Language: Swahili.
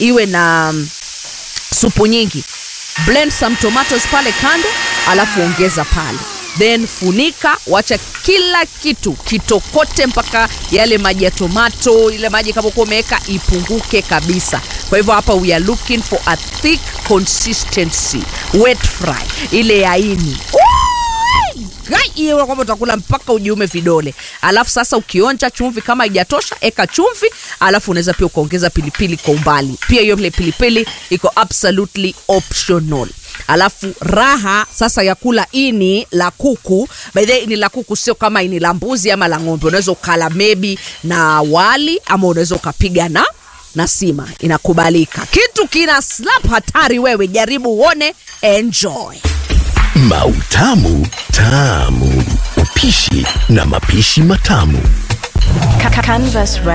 iwe na mm, supu nyingi blend some tomatoes pale kando alafu ongeza pale then funika wacha kila kitu kitokote mpaka yale maji ya tomato ile maji kama kuwa umeweka ipunguke kabisa kwa hivyo hapa we are looking for a thick consistency wet fry ile yaini hiyo kwamba utakula mpaka ujiume vidole alafu sasa ukionja chumvi kama haijatosha eka chumvi alafu unaweza pia ukaongeza pilipili kwa umbali pia hiyo ile pilipili iko absolutely optional alafu raha sasa ya kula ini la kuku by the way, ini la kuku sio kama ini la mbuzi ama la ng'ombe unaweza ukala maybe na wali ama unaweza ukapiga na na sima inakubalika kitu kina slap hatari wewe jaribu uone enjoy Mautamu Tamu. Upishi na mapishi matamu. Canvas